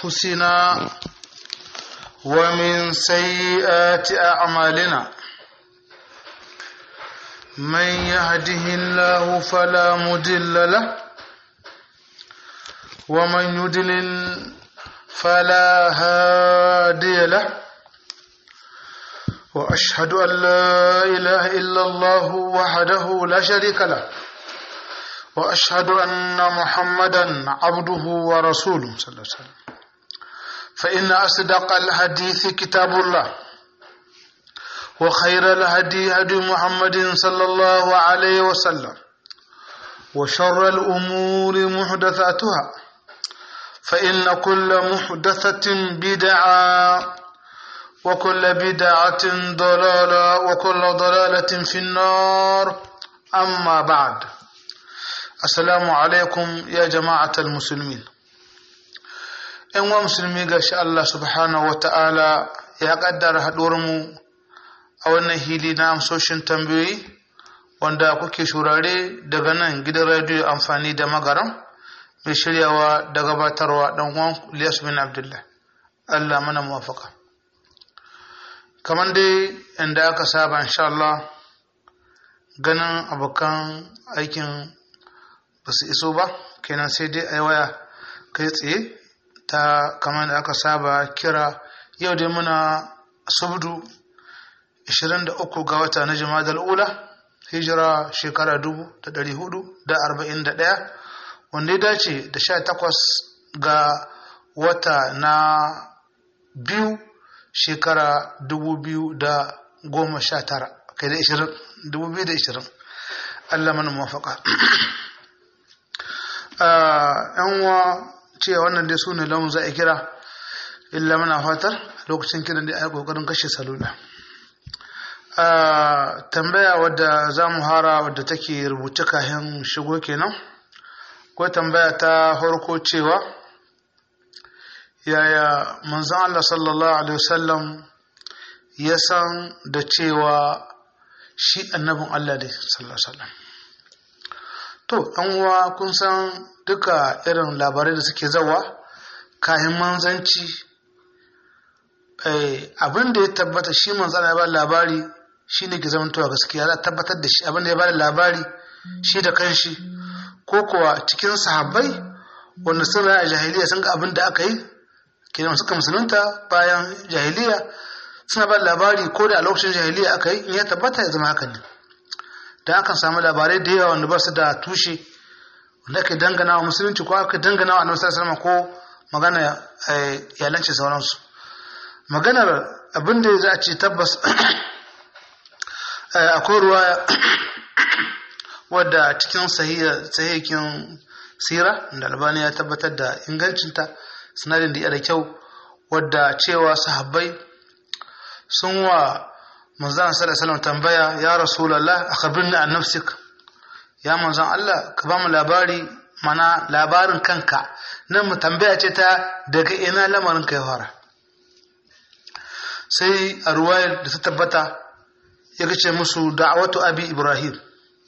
أنفسنا ومن سيئات أعمالنا من يهده الله فلا مضل له ومن يضلل فلا هادي له وأشهد أن لا إله إلا الله وحده لا شريك له وأشهد أن محمدا عبده ورسوله صلى الله عليه وسلم فإن أصدق الحديث كتاب الله وخير الهدي هدي محمد صلى الله عليه وسلم وشر الأمور محدثاتها فإن كل محدثة بدعة وكل بدعة ضلالة وكل ضلالة في النار أما بعد السلام عليكم يا جماعة المسلمين ‘yan wa musulmi ga shi Allah subhanahu wa ta'ala ya ƙaddara haɗuwarmu a wannan hili na amsoshin tambayoyi wanda kuke shurare daga nan gidan radiyo amfani da magaram mai shiryawa da gabatarwa ɗan uwan Ilyas bin Abdullah Allah mana muwafaka kamar dai inda aka saba insha Allah ganin abokan aikin ba su iso ba kenan sai dai a waya kai tsaye ta kamar da aka saba kira yau dai muna subdu 23 ga wata na jima'a ula hijira shekara 441 wanda ya dace da 18 ga wata na biyu shekara 2019 kai da 2020 Allah mana mafaka yan wa cewa wannan dai su ne lamun za a kira illa mana fatar lokacin kiran da a yi kokarin kashe salula tambaya wadda za mu hara wadda take rubuce kayan shigo kenan ko tambaya ta farko cewa yaya manzon Allah sallallahu alaihi wasallam ya san da cewa shi annabin Allah ne sallallahu alaihi wasallam to an uwa kun san duka irin labarai da suke zawa kayan manzanci abin da ya tabbata shi manzan ya ba labari shi ne ke zamantowa gaskiya za tabbatar da shi abin da ya ba labari shi da kanshi ko kuwa cikin sahabbai wanda sun raya jahiliya sun ga abin da aka yi kenan suka musulunta bayan jahiliya suna ba labari ko da a lokacin jahiliya aka yi in ya tabbata ya zama haka ne da akan samu labarai da yawa wanda ba su da tushe wanda ake dangana wa musulunci ko aka dangana wa annabi sallallahu ko magana yalanci sauransu maganar abin da za a ce tabbas akwai ruwa wadda cikin sahihin sira da albani ya tabbatar da ingancinta sinadin da da kyau wadda cewa sahabbai sun wa manzan sallallahu tambaya ya rasulullah akhbirni an nafsik ya manzan Allah ka ba mu labari mana labarin kanka nan mu tambaya ce ta daga ina lamarin kai fara sai a ruwayar da ta tabbata ya ce musu da'awatu abi ibrahim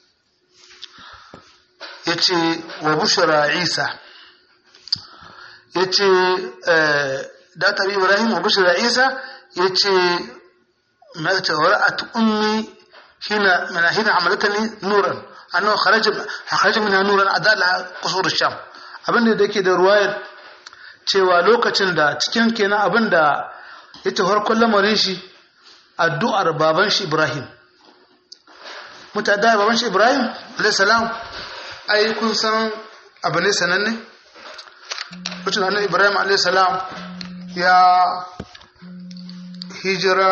ya ce wa bushra isa ya ce da ta ibrahim wa bushra isa ya ce مات ورأت أمي هنا من هنا عملتني نورا أنه خرج خرج منها نورا أداء لها قصور الشام abin da yake da ruwayar cewa lokacin da cikin kenan abin da ya ce farkon lamarin shi addu'ar baban shi Ibrahim mutada baban shi Ibrahim alaihissalam ai kun san abu ne sananne mutum annabi Ibrahim alaihissalam ya hijira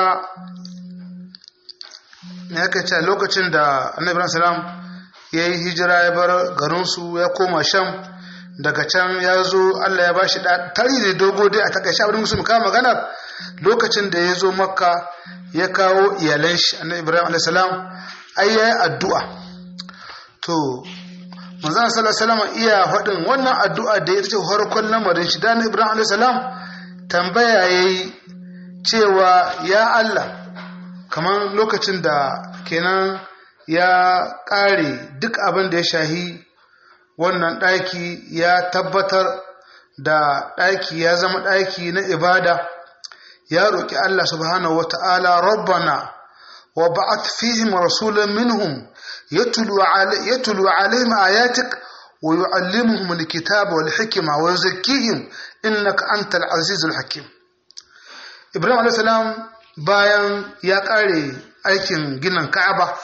ne aka ce lokacin da annabi salam ya yi hijira ya bar garinsu ya koma sham daga can ya zo allah ya ba shi tari da dogo dai a takaice abin musu kama magana lokacin da ya zo makka ya kawo iyalan shi annabi ibrahim alaihi salam ai ya yi addu'a to manzon sallallahu alaihi iya faɗin wannan addu'a da ya ce farkon lamarin shi da ibrahim alaihi salam tambaya yayi cewa ya Allah kamar lokacin da kenan ya ƙare duk abin da ya shahi wannan ɗaki ya tabbatar da ɗaki ya zama ɗaki na ibada ya roƙi Allah subhanahu wata'ala rabbana wa ba'ath fihim rasulan minhum yatlu yatlu alaihim ayatik wa yu'allimuhum alkitaba wal hikma wa yuzakkihim innaka antal azizul hakim Ibrahim alayhi salam bayan ya ƙare aikin ginin Ka'aba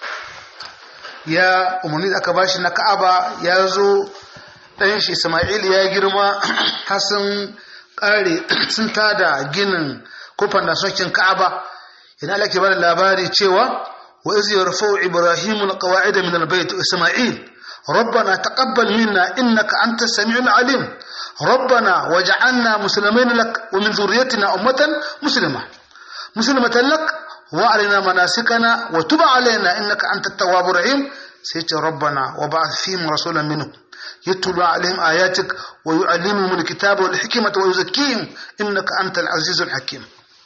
ya umarni da aka bashi na Ka'aba ya zo ɗan shi Ismail ya girma har sun ƙare sun tada ginin kofar da sokin Ka'aba yana Allah ke bada labari cewa wa iz yarfa'u Ibrahim alqawa'id min albayt Ismail ربنا تقبل منا إنك أنت السميع العليم ربنا وجعلنا مسلمين لك ومن ذريتنا أمة مسلمة مسلمة لك وأرنا مناسكنا وتب علينا إنك أنت التواب الرحيم سيت ربنا وبعث فيهم رسولا منهم يتلو عليهم آياتك ويعلمهم الكتاب والحكمة ويزكيهم إنك أنت العزيز الحكيم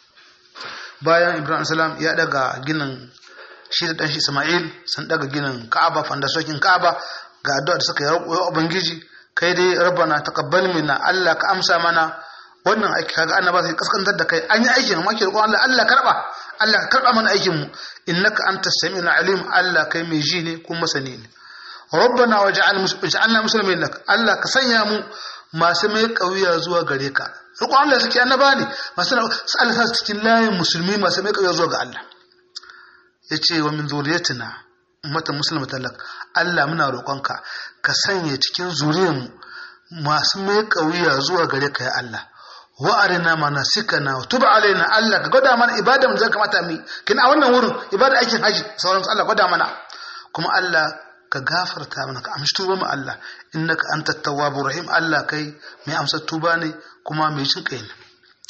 bayan ibrahim salam ya daga ginin shi da ɗanshi ismail sun daga ginin ka'aba fandasokin ka'aba ga addu'a da suka yi ubangiji kai dai rabbana taqabbal minna allah ka amsa mana wannan aiki kaga annaba sai kaskantar da kai an yi aikin amma ke roƙon allah allah karba allah ka karba mana aikin mu innaka antas samiul alim allah kai mai ji ne kuma masani ne rabbana waj'alna muslimin lak allah ka sanya mu masu mai kauya zuwa gare ka roƙon allah suke annaba ne masu Allah sa cikin layin musulmi masu mai kauya zuwa ga allah yace wa min zuriyatina ummatan muslimatan lak allah muna roƙonka ka sanya cikin zuriyarmu masu mai kauya zuwa gare ka ya allah wa arina manasikana wa tub alaina Allah ka gwada mana ibada mu zai kamata mu kin a wannan wurin ibada aikin haji sauran Allah gwada mana kuma Allah ka gafarta mana ka amshi tuba mu Allah innaka antat tawwabur rahim Allah kai mai amsa tuba ne kuma mai jin kai ne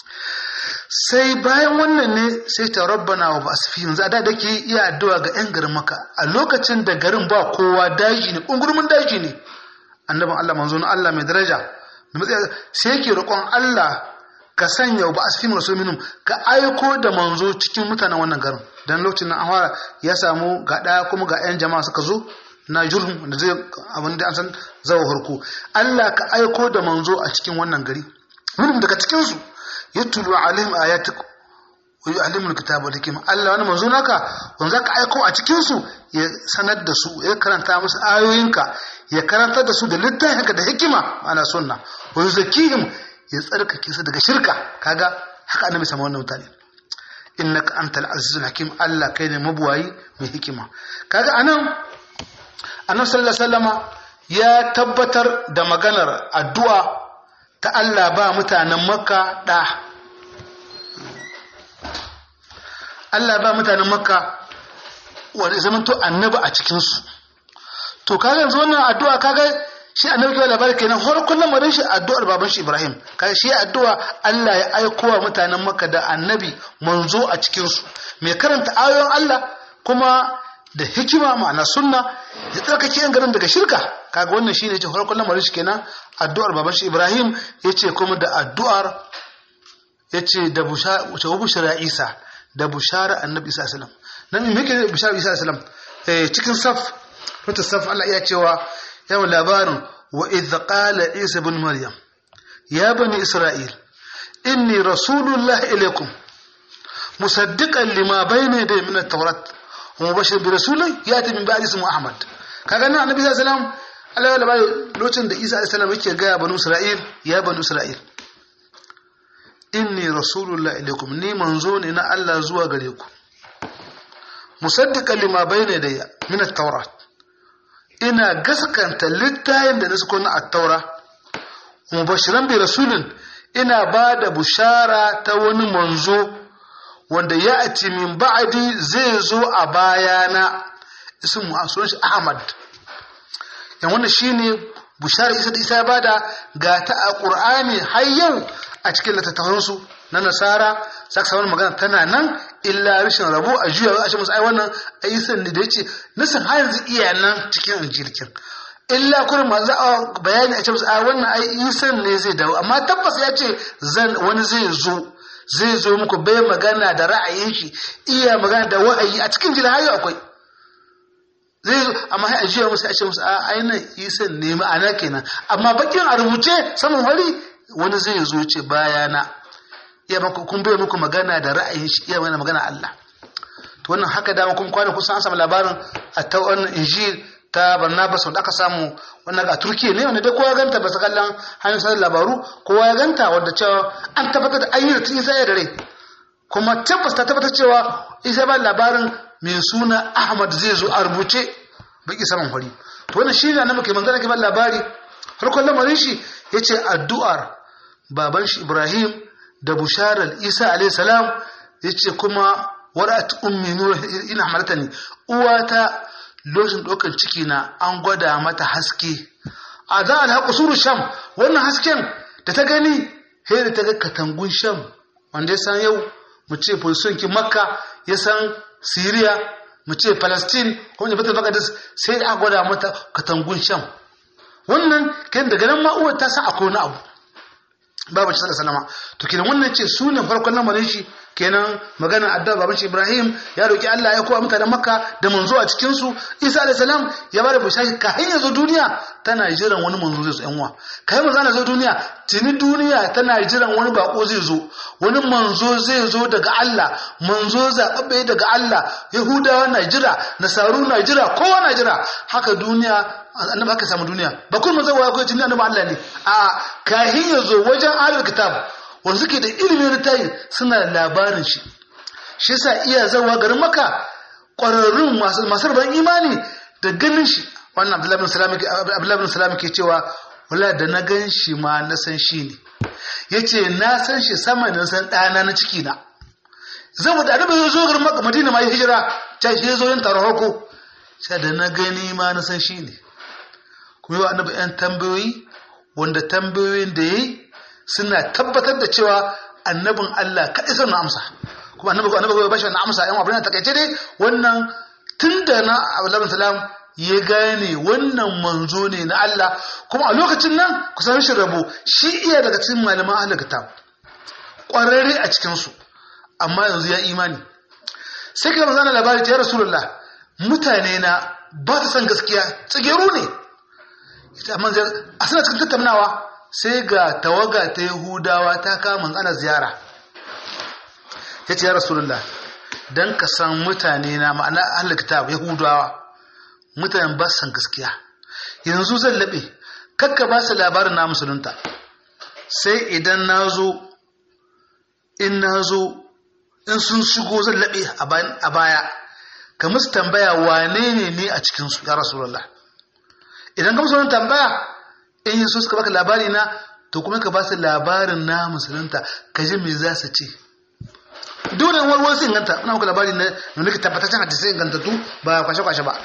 sai bayan wannan ne sai ta rabbana wa basfihim za da dake iya addu'a ga yan garin maka a lokacin da garin ba kowa daji ne kungurmin daji ne annabin Allah manzo Allah mai daraja sai yake roƙon Allah ka sanya ba asfin rasul minhum ka aiko da manzo cikin mutanen wannan garin dan lokacin nan an ya samu ga daya kuma ga yan jama'a suka zo na jurhum da zai abin da an san zawo harko Allah ka aiko da manzo a cikin wannan gari minhum daga cikin su yatlu alaihim ayatik wa yu'allimu alkitaba wal hikma Allah wani manzo naka wanda zaka aiko a cikin su ya sanar da su ya karanta musu ayoyinka ya karantar da su da littafinka da hikima ana sunna wa yuzakkihim ya tsarkake su daga shirka kaga haka annabi sama wannan mutane innaka antal azizul hakim Allah kai ne mabuwayi mai hikima kaga anan annabi sallallahu alaihi wasallama ya tabbatar da maganar addu'a ta Allah ba mutanen makka da Allah ba mutanen makka wanda zamanto annabi a cikinsu to kaga yanzu wannan addu'a kaga shi annabi kawai labari kenan har kullum madan shi addu'ar baban shi Ibrahim kaga shi addu'a Allah ya aiko wa mutanen Makka da annabi manzo a cikin su mai karanta ayoyin Allah kuma da hikima ma'ana sunna ya tsarkake yan garin daga shirka kaga wannan shine ce har kullum madan shi kenan addu'ar baban shi Ibrahim yace kuma da addu'ar yace da bushara Isa da bushara annabi Isa sallallahu alaihi wasallam nan me yake bushara Isa sallallahu alaihi wasallam cikin saf wata saf Allah iya cewa yawan labarin wa idh qala Isa ibn Maryam ya bani Isra'il inni rasulullahi ilaykum musaddiqan lima bayna yaday min at-taurat wa mubashir bi rasulin yati min ba'di ismu Ahmad kaga nan annabi sallallahu alaihi wasallam Allah ya labari lokacin da Isa alaihi salam yake ga bani Isra'il ya bani Isra'il inni rasulullahi ilaykum ni manzo ne na Allah zuwa gare ku musaddiqan lima bayna yaday min at-taurat ina gaskanta littayin da na suko na attaura mubashiran bi rasulin ina ba da bushara ta wani manzo wanda ya ati min ba'adi zai zo a bayana ismu a sunan shi ahmad yan wannan shine bushara isa da isa ya bada ga ta a qur'ani har yau a cikin littattafansu na nasara saka samun magana tana nan illa rashin rabo a juya a ce musu ai wannan ayyukan ne da yace nasan har yanzu iya nan cikin injilkin illa kurin ma za a bayani a ce musu ai wannan ai isan ne zai dawo amma tabbas ya ce zan wani zai zo zai zo muku bai magana da ra'ayin shi iya magana da wa'ayi a cikin jira hayo akwai zai zo amma sai a jiya musu a ce musu a ainihin isa ne ma'ana kenan amma bakin a rubuce saman wari wani zai zo ce bayana iya maku kun bai muku magana da ra'ayin shi iya mana magana Allah to wannan haka dama kun kwana kusan an samu labarin a ta wannan injil ta Barnabas wanda aka samu wannan a Turkiya ne wanda dai kowa ya ganta ba su kallon hanyar sanar labaru kowa ya ganta wanda cewa an tabbatar da ayyuka tun isa ya da rai kuma tabbas ta tabbatar cewa isa ba labarin mai suna Ahmad zai zo a rubuce baki saman hori to wannan shi ne muke manzana ke ban labari farkon lamarin shi yace addu'ar baban shi Ibrahim da busharar Isa alayhi salam yace kuma warat ummi nur ina hamaltani uwata lokacin ɗaukar ciki na an gwada mata haske a za a haƙa suru sham wannan hasken da ta gani sai da ta ga katangun sham wanda ya san yau mu ce ki makka ya san siriya mu ce palestine ko ne batul maqdis sai da aka gwada mata katangun sham wannan kan daga nan ma uwar ta san akwai wani abu babu sallallahu salama to kenan wannan ce su ne farkon lamarin shi kenan magana addu'a baban shi Ibrahim ya roki Allah ya kowa mutanen Makka da manzo a cikin su Isa alayhi salam ya bada bishashi ka hanya zo duniya tana jiran wani manzo zai zo yan uwa kai manzo na zo duniya tuni duniya tana jiran wani bako zai zo wani manzo zai zo daga Allah manzo zababbe daga Allah Yahudawa na jira Nasaru na jira kowa na jira haka duniya annabi aka samu duniya ba kun manzo wa ko tuni annabi Allah ne a kahin ya zo wajen ahlul kitab wanda suke da ilimin littafi suna labarin shi shi yasa iya zawa garin maka ƙwararrun masu rabon imani da ganin shi wannan abdullahi bin salam ke cewa wala da na gan shi ma na san shi ne ya ce na san shi sama na san ɗana na ciki na zama da annabi zo garin maka madina ma ya hijira ta shi ya zo yin taron hako sai da na gani ma na san shi ne kuma yi wa annabi yan tambayoyi wanda tambayoyin da ya yi suna tabbatar da cewa annabin Allah kaɗai sun amsa kuma annabi annabi bai bashi wannan amsa yan abin da takaice dai wannan tunda na Abdullahi salam ya gane wannan manzo ne na Allah kuma a lokacin nan kusan shi rabo shi iya daga cikin malaman ahlul kitab ƙwararre a cikin su amma yanzu ya imani sai ka manzo labari ya rasulullah mutane na ba su san gaskiya tsigeru ne amma a suna cikin tattaunawa sai ga tawaga ta Yahudawa ta kama ana ziyara ya ce ya Rasulullah don ka san mutane na ma'ana ahalar kitab Yahudawa mutanen ba san gaskiya yanzu zan laɓe kakka ba su labarin na musulunta sai idan na zo in na zo in sun shigo zan laɓe a baya ka musu tambaya wane ne ne a cikinsu ya Rasulullah idan ka musu wani tambaya in yi so suka baka labari na to kuma ka ba su labarin na musulunta ka ji me za su ce dole wani wani sai inganta ina maka labari na nuna tabbataccen hadisai ingantattu ba kwashe kwashe ba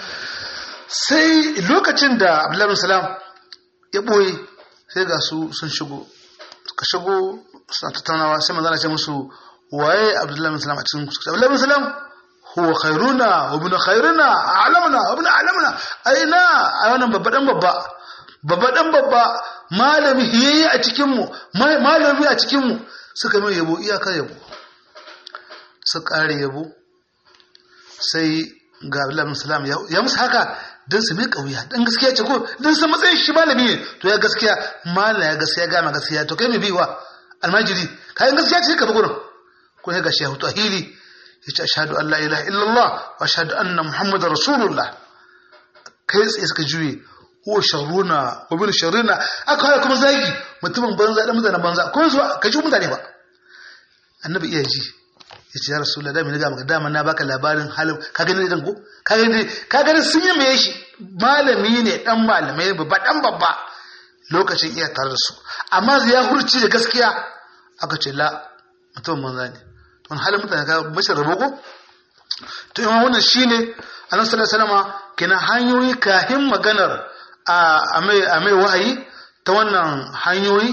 sai lokacin da abdullahi salam ya boye sai ga su sun shigo ka shigo suna tattaunawa sai manzana ce musu waye abdullahi salam a cikin su abdullahi salam huwa khairuna wa ibn khairuna alamuna wa ibn alamuna aina a wannan babba dan babba babba dan babba malami hiyayi a cikinmu malami a cikinmu suka mai yabo iyakar yabo su ƙare yabo sai ga abdullahi salam ya musu haka don su mai ƙauya don gaskiya ce ko don su matsayin shi malami ne to ya gaskiya mala ya gaskiya gama gaskiya to kai mai biwa almajiri kayan gaskiya ce ka bi gurin ko ya gashi ya hutu a hili ya ce ashadu an la ilaha illallah wa ashadu anna muhammadar rasulullah kai tsaye suka juye ko sharruna wa bin sharrina aka haya kuma zagi mutumin banza da mutanen banza ko zuwa ka ji mutane ba annabi iya ji ya ce ya rasulullah da mai ga dama na baka labarin halin ka gani idan ko ka gani ka gani sun yi mai shi malami ne dan malamai babba dan babba lokacin iya tare da su amma ya hurci da gaskiya aka ce la mutumin banza ne to halin mutane ka bashi rabo ko to yawan wannan shine annabi sallallahu alaihi wasallam kenan hanyoyi kahin maganar a mai wahayi ta wannan hanyoyi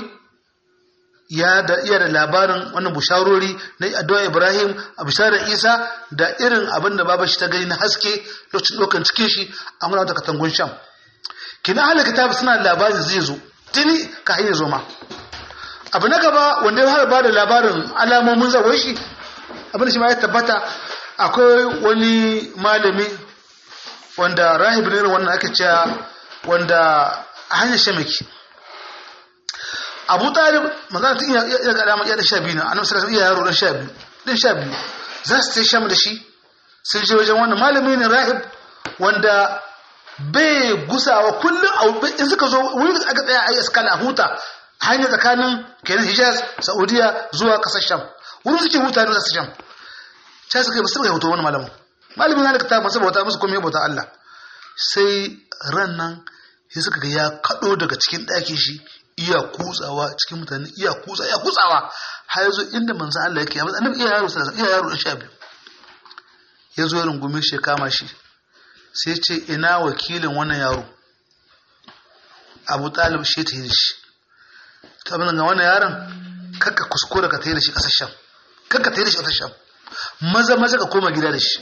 ya da iya da labarin wannan busharori na addu'a Ibrahim a bisharar Isa da irin abin da babar shi ta gani na haske lokacin dokan cikin shi an gina wata katangun sham kina ahli kitab suna labarin zai zo tuni ka hanyar zo ma abu na gaba wanda ya fara bada labarin alamomin zawon shi abin da shi ma ya tabbata akwai wani malami wanda rahib ne wannan ake cewa wanda a hanyar shamaki abu talib magana tun iya ga dama iya da sha biyu na annabi sallallahu alaihi yaro dan sha biyu dan sha biyu za su tai sham da shi sun je wajen wannan malami ne rahib wanda bai gusawa kullum in suka zo wurin aka tsaya a yi iskala a huta hanyar tsakanin kenan hijaz saudiya zuwa kasar sham wurin suke huta da kasar sham sai suka yi musu hoto wani malamin malamin na da ta masu bauta musu komai bauta Allah sai ran nan sai suka ga ya kado daga cikin ɗakin shi iya kutsawa cikin mutane iya kutsa iya kutsawa har yazo inda manzon Allah yake amma annabi iya yaro sai iya yaro da sha biyu yazo ya rungume shi ya kama shi sai ce ina wakilin wannan yaro Abu Talib shi ta yi shi ta abin ga wannan yaron kakka kuskure ka tayi da shi kasar Sham kakka tayi da shi kasar Sham maza maza ka koma gida da shi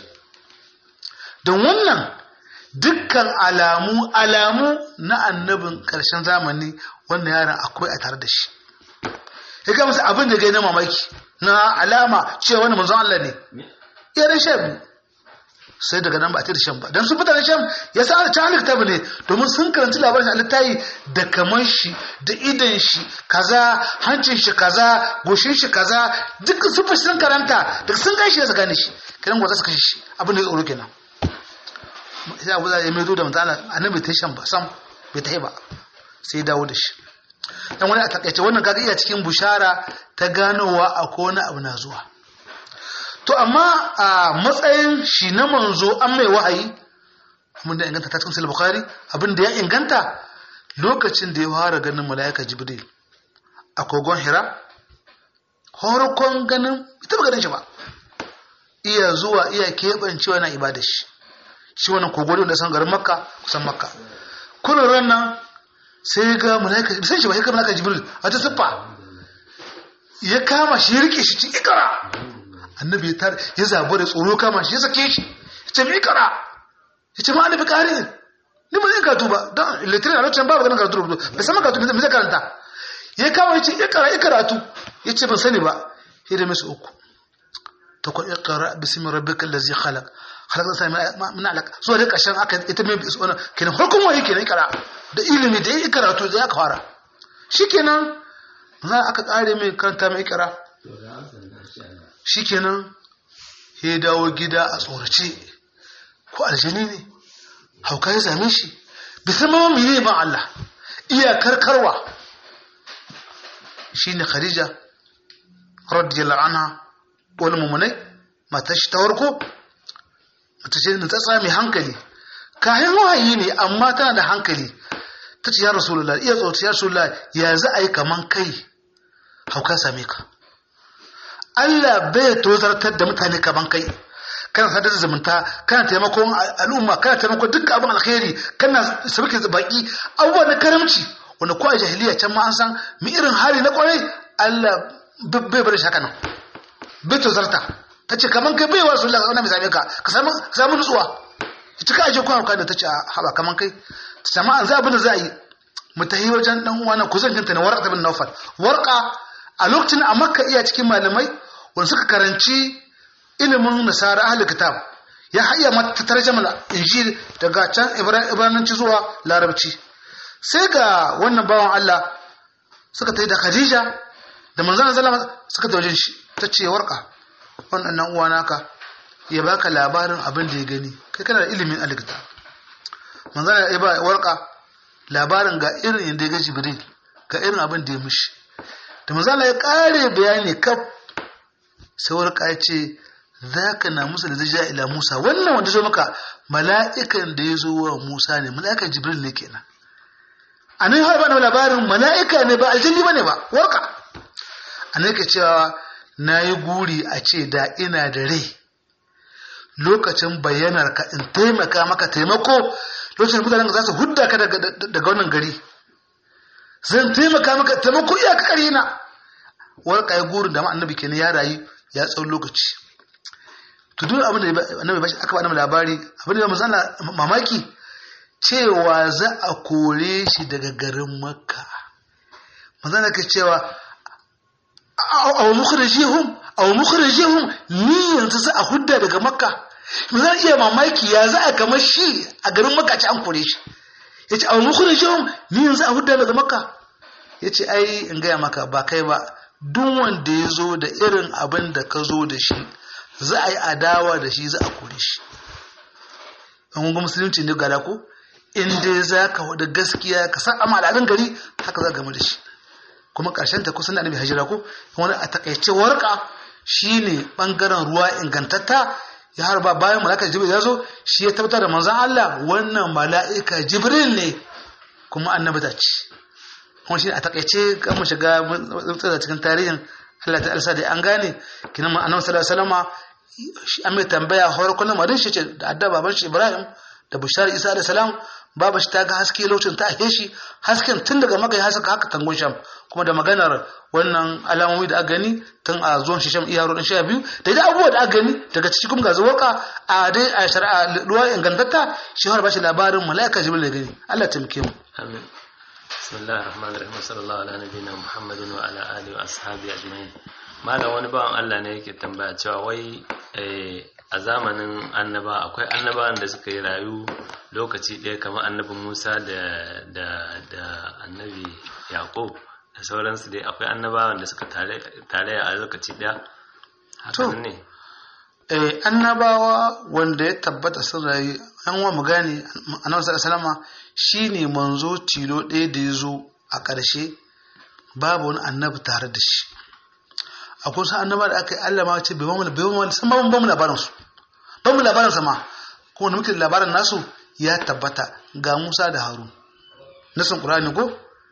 don wannan dukkan alamu alamu na annabin karshen zamani wannan yaron akwai a tare da shi ya ga masa abin da gai na mamaki na alama cewa wani manzon Allah ne yaran sha biyu sai daga nan ba a da shan ba don sun fita da shan ya sa ta halitta ba ne domin sun karanci labarin a littayi da kaman shi da idan shi kaza hancin shi kaza goshin shi kaza duk sun fi sun karanta da sun gashi ya gane shi kiran gwaza su kashe shi abin da ya tsoro kenan sai abu ya mai zo da mutane annabi ta shan ba sam bai ta yi ba sai ya dawo da shi dan wani a takaice wannan kaga iya cikin bushara ta ganowa akwai wani abu na zuwa to amma a matsayin shi na manzo an mai wahayi mun da inganta ta cikin sahih bukhari abin da ya inganta lokacin da ya fara ganin malaika jibril a kogon hira horkon ganin ita ba ganin shi ba iya zuwa iya keɓancewa na ibada shi shi wannan kogon da san garin makka kusan makka kullum ran nan sai ga malaika bisan shi ba sai ga malaika jibril a ta siffa ya kama shi ya rike shi cikin ikara annabi ya tar ya zabu da tsoro kama shi ya sake shi ya ce mi kara ya ce ma annabi kare ni ba zai karatu ba don litinin a lokacin babu ganin karatu rubutu bai sama karatu mai zai karanta ya kama ya ce ya kara ya karatu ya ce ban sani ba ya da masu uku ta kwa ya kara bismi rabbika allazi khalaq khalaq sai min alaq zuwa da kashin aka ita mai bisu wannan kenan farkon waye kenan kara da ilimi da ya karatu da ya fara shikenan za aka kare mai karanta mai kara shikenan ya dawo gida a tsorace ko aljani ne hauka ya same shi bisa ma mene ba Allah iya karkarwa shine Khadija radiyallahu anha wani mummunai matar shi ta warko mata ce ta tsami hankali kayan wahayi ne amma tana da hankali ta ce ya rasulullah iya tsorace ya rasulullah ya za a yi kaman kai hauka same ka Allah bai tozartar da mutane kaman kai kana sadar da zumunta kana taimakon al'umma kana taimakon dukkan abin alkhairi kana sabake baki abubuwa na karamci wanda ko a jahiliya can ma an san mi irin hali na kwarai Allah bai bar shi haka nan bai tozarta ta ce kaman kai bai wasu Allah mai same ka ka samu samu nutsuwa ita ka aje ko hauka da ta ce haba kaman kai ta samu an za abin da za a yi mu tahi wajen dan uwa na kuzan kinta na warqa bin nawfal warqa a lokacin a makka iya cikin malamai wanda suka karanci ilimin nasara ahli kitab ya hayya mata tarjama injil daga can ibrananci zuwa larabci sai ga wannan bawan Allah suka tayi da Khadija da manzon sallama suka tawaje shi tace warka wannan nan uwa naka ya baka labarin abin da ya gani kai kana da ilimin alkitab manzon ya ba warka labarin ga irin inda ya ga Jibril ga irin abin da ya mishi da manzon ya kare bayani kaf sai warka ya ce zaka na musa da zai ila musa wannan wanda zo maka mala'ikan da ya zo wa musa ne mala'ikan jibril ne kenan a nan har bana labarin mala'ika ne ba aljanni bane ba warka a nan ka cewa na yi guri a ce da ina da rai lokacin bayyanar ka in taimaka maka taimako lokacin mutanen za su hudda ka daga wannan gari zan taimaka maka taimako iyaka kare na warka ya gurin da ma annabi kenan ya rayu ya tsawon lokaci to duk abin da annabi bashi aka bada labari abin da manzo mamaki cewa za a kore shi daga garin makka manzo Allah ke cewa aw mukhrijihum aw mukhrijihum ni yanzu za a hudda daga makka mu zan iya mamaki ya za a kamar shi a garin makaci an kore shi ya ce a mukunin shi ni yanzu a hudda daga maka ya ce ai in gaya maka ba kai ba duk wanda ya zo da irin abin da ka zo da shi za a yi adawa da shi za a kore shi an musulunci ne gada ko in dai za ka wada gaskiya ka san amma al'adun gari haka za game da shi kuma ƙarshen ta kusan da annabi hajira ko wani a takaice warka shine bangaren ruwa ingantatta ya harba bayan mala'ika jibril ya zo shi ya tabbatar da manzon Allah wannan mala'ika jibril ne kuma annabi ta ce kuma shi a takaice kan mu shiga tsada cikin tarihin Allah ta alsa da an gane kinan annabi sallallahu alaihi wasallama an mai tambaya har kullum madin shi ce da adda baban shi Ibrahim da Bushar Isa alaihi salam baba shi ta ga haske lokacin ta ahe shi hasken tun daga maka ya haska haka tangon sham kuma da maganar wannan alamomi da aka gani tun a zuwan shi sham iya rodin sha biyu da idan abubuwa da aka gani daga ciki kuma ga zuwaka a dai a shari'a ruwa ingantatta shi har ba shi labarin mala'ika jibril da gani Allah ta muke mu amin bismillahir rahmanir rahim sallallahu ala nabiyina muhammadin wa ala alihi wa ashabi ajma'in malam wani bawan Allah ne yake tambaya cewa wai a zamanin annaba akwai annabawan da suka yi rayu lokaci ɗaya kamar annabin Musa da da da annabi Yaqub da sauransu dai akwai annabawan da suka tare tare a lokaci ɗaya hakan ne eh annabawa wanda ya tabbata sun rayu an wa mu gane annabi sallallahu alaihi shine manzo tilo ɗaya da ya zo a ƙarshe babu wani annabi tare da shi akwai wasu annaba da aka yi Allah ma ce bai mamu bai mamu san ba mu labarin su ba mu labarin sama kuma da muke labarin nasu ya tabbata ga Musa da Harun nasin Qur'ani ko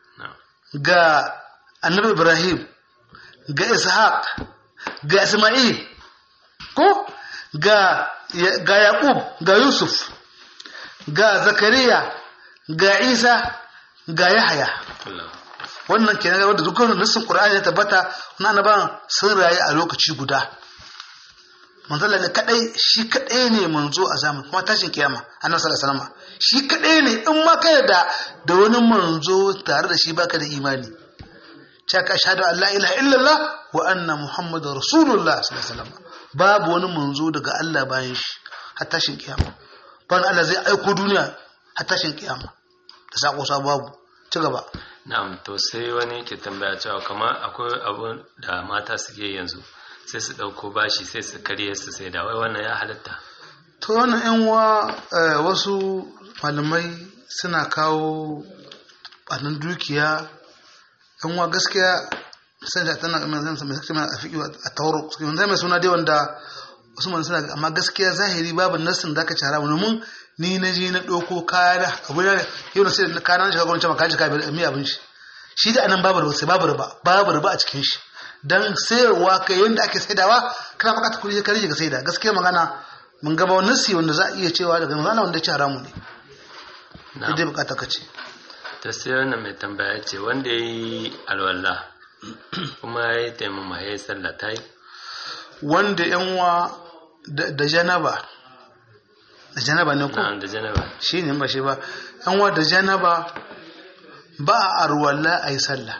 ga annabi Ibrahim ga Ishaq ga Isma'il ko ga ga Yaqub ga Yusuf ga Zakariya ga Isa ga Yahya wannan kenan wanda dukkan nassin Qur'ani ya tabbata wannan annabawan sun rayu a lokaci guda manzala ne kadai shi kadai ne manzo a zamani kuma tashin kiyama annabi sallallahu alaihi wasallam shi kadai ne in ma kai da da wani manzo tare da shi baka da imani ka shahadu an la ilaha illallah wa anna muhammadar rasulullah sallallahu alaihi wasallam babu wani manzo daga Allah bayan shi har tashin kiyama ban Allah zai aiko duniya har tashin kiyama da sako sa babu ci gaba na'am to sai wani ke tambaya cewa kamar akwai abu da mata suke yanzu sai su ɗauko bashi sai su karye su sai da wai wannan ya halatta to wannan yan wa wasu malamai suna kawo ɓanin dukiya yan wa gaskiya sai da tana mai zai mai sakci a fiƙi a tauro zai mai suna dai wanda wasu mana suna amma gaskiya zahiri babu nassin da aka ci haramu domin ni na je na ɗauko kaya da abu da yau na sai da kayan na shiga gwamnati maka ji kayan mai abin shi shi da anan babu riba sai babu riba babu riba a cikin shi dan sayarwa kai yanda ake saidawa kana bukata kuɗi ka rage ka saida gaskiya magana mun gaba wani nasi wanda za a iya cewa daga magana wanda ci haramu ne dai bukata ka ce ta sai wannan mai tambaya ce wanda ya yi alwala kuma ya yi taimama ya yi sallah ta yi wanda yanwa da janaba da janaba ne ko da janaba shi ne ba shi ba yanwa da janaba ba a arwala a yi sallah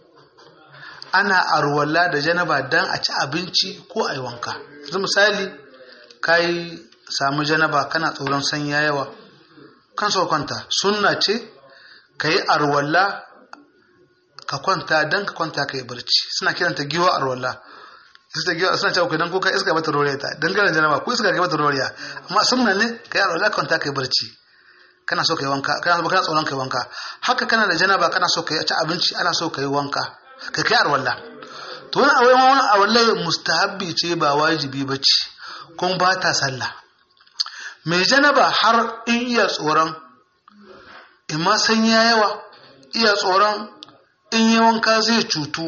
ana arwala da janaba don a ci abinci ko a yi wanka yanzu misali ka yi samu janaba kana tsoron sanya yawa kan so kwanta sunna ce ka yi arwala ka kwanta don ka kwanta ka yi barci suna kiranta giwa arwala su ta giwa suna cewa idan ko ka iska bata roriya ta don ganin janaba ko iska ga bata roriya amma sunna ne ka yi arwala ka kwanta ka yi barci kana so ka yi wanka kana so kana tsoron ka yi wanka haka kana da janaba kana so ka ci abinci ana so ka yi wanka ka kai arwala to wani a wani arwala mustahabbi ce ba wajibi ba ce kuma ba ta sallah mai janaba har in iya tsoron in ma san ya yawa iya tsoron in yi wanka zai cutu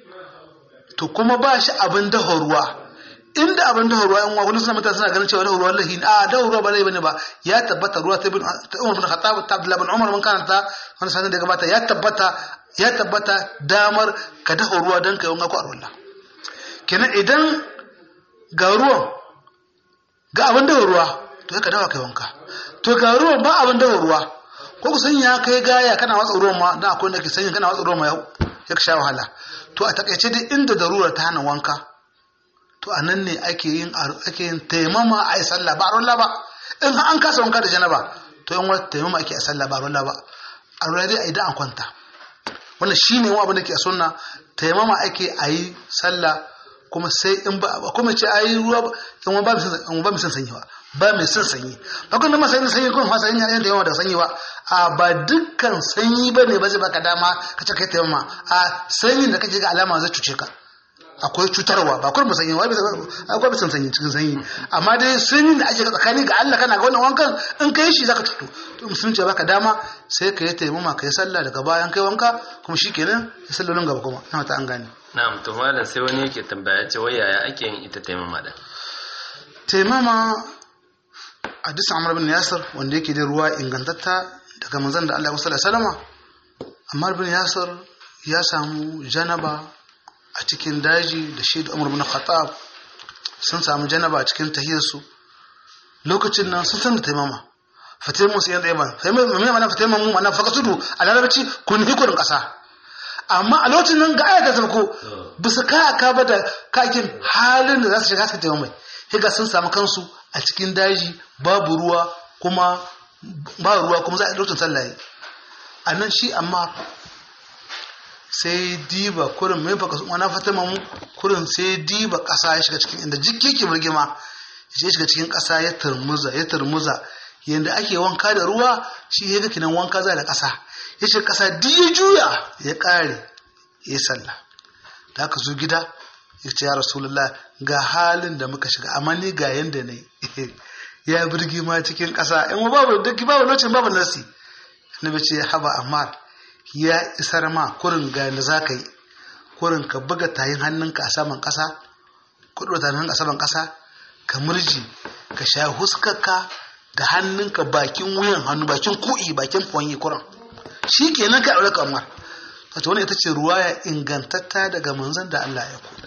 to kuma ba shi abin dafa ruwa inda abin dafa ruwa yan wani suna mutane suna ganin cewa dafa ruwa lahi a dafa ruwa ba lahi bane ba ya tabbata ruwa ta bin umar bin khattab ta abdullah bin umar mun karanta wani sanin da gabata ya tabbata ya tabbata damar ka dafa ruwa don ka yi wanka ko arwalla kenan idan ga ruwan ga abin dafa ruwa to ka dafa kai wanka to ga ruwan ba abin dafa ruwa ko ku sanya kai gaya kana watsa ruwan ma dan akwai wanda ke sanya kana watsa ruwan ma ya sha wahala to a takaice dai inda darura ta hana wanka to a nan ne ake yin ake yin taimama a yi sallah ba rolla ba in an kasa wanka da janaba to in wata taimama ake a sallah ba rolla ba a rolla dai a idan an kwanta wannan shine wani abin da ke a sunna taimama ake a yi sallah kuma sai in ba kuma ce ayi ruwa in ba mai ba mai son sanyi ba ba mai son sanyi ba kun ma sanyi sanyi kun fasa yin da yawa da sanyi ba a ba dukkan sanyi ba ne ba zai baka dama ka ce kai taimama a sanyin da kake ga alama zai cuce ka akwai cutarwa ba kuma sanyi ba akwai bisan sanyi cikin sanyi amma dai sanyin da ake tsakani ga Allah kana ga wannan wankan in kai shi zaka cutu to musulunci baka dama sai ka yi taimama ka yi sallah daga bayan kai wanka kuma shikenan ya sallolin gaba kuma na ta an gane na'am to malam sai wani yake tambaya ce wai yaya ake yin ita taimama da taimama hadisin Amr bin Yasir wanda yake da ruwa ingantatta daga manzon da Allah sallallahu alaihi wasallama Amr bin Yasir ya samu janaba a cikin daji da shi da Umar bin Khattab sun samu janaba a cikin tahiyarsu lokacin nan sun san da taimama fatimu sai yanda yaban sai mai mai mana fatimu mu mana faka tudu a larabci kun hikurin kasa amma a lokacin nan ga ayata sarko bisa ka aka ba da kakin halin da za su shiga su taimama higa sun samu kansu a cikin daji babu ruwa kuma ba ruwa kuma za a lokacin sallah a nan shi amma sai diba kurin mai baka wani fatima mu kurin sai diba ƙasa ya shiga cikin inda jiki ke birgima ya shiga cikin ƙasa ya turmuza ya turmuza yadda ake wanka da ruwa shi ya ga kinan wanka za da ƙasa ya shiga ƙasa duk ya juya ya ƙare ya sallah da aka zo gida ya ce ya rasulullah ga halin da muka shiga amma ni ga yanda ne ya birgima cikin ƙasa in babu duk babu lokacin babu nasi annabi ce haba ammar ya isar ma kurin ga da za ka yi kurin ka buga tayin hannunka a saman ƙasa kudu tayin hannunka a saman ƙasa ka murji ka sha huskarka da hannunka bakin wuyan hannu bakin ku'i bakin fonyi kuran shi kenan ka aure kamar wato wani ita ce ruwaya ingantatta daga manzon da Allah ya ku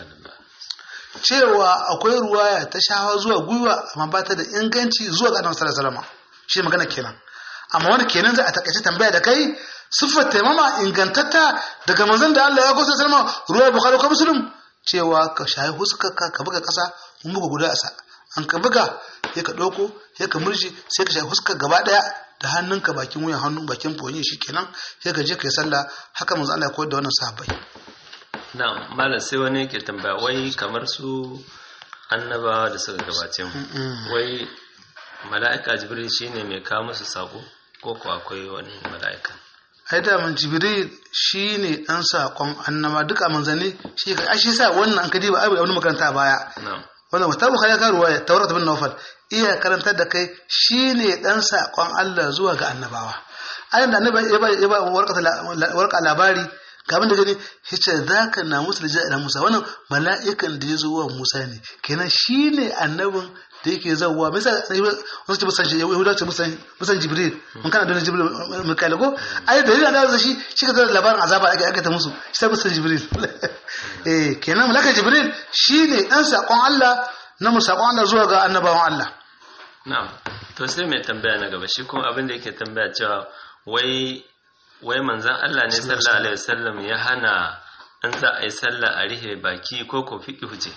cewa akwai ruwaya ta shawa zuwa gwiwa amma ba ta da inganci zuwa ga annabi sallallahu alaihi wasallam shi magana kenan amma wani kenan za a takaice tambaya da kai siffar taimama ingantatta daga manzon da Allah ya kusa salma ruwa bukhari ko muslim cewa ka shayi huskarka ka buga kasa mun buga guda asa an ka buga ya ka doko ya ka murji sai ka shayi huskar gaba daya da hannunka bakin wuyan hannu bakin fonyi shikenan sai ka je ka yi sallah haka manzon Allah ya koyar da wannan sahabbai na malam sai wani yake tambaya wai kamar su annabawa da suka gabace mu wai mala'ika jibril shine mai kawo musu sako ko ko akwai wani mala'ika ai da man jibril shine dan sakon annama duka manzanni shi ka shi sa wannan an kadi ba ai wani makaranta a baya wannan wata bukhari ya karuwa ya taurat bin nawfal iya karantar da kai shine dan sakon Allah zuwa ga annabawa ayin da annabi ya ba ya ba warqa labari gaban da gani ya ce za ka na musu da jira musa wannan mala'ikan da ya zo wa musa ne kenan shi ne annabin da yake zauwa misa wasu ce musan yahuda ce musan jibril mun kana don jibril mikael ko ai da yana da shi shi ka zara labarin azaba ake aka ta musu shi ta musan jibril eh kenan malaka jibril shi ne dan sakon Allah na mu sakon Allah zuwa ga annabawan Allah na'am to sai mai tambaya na gaba shi kuma abin da yake tambaya cewa wai wai manzan Allah ne sallallahu alaihi wasallam ya hana an za a yi sallah a rihe baki ko ko fiqi huje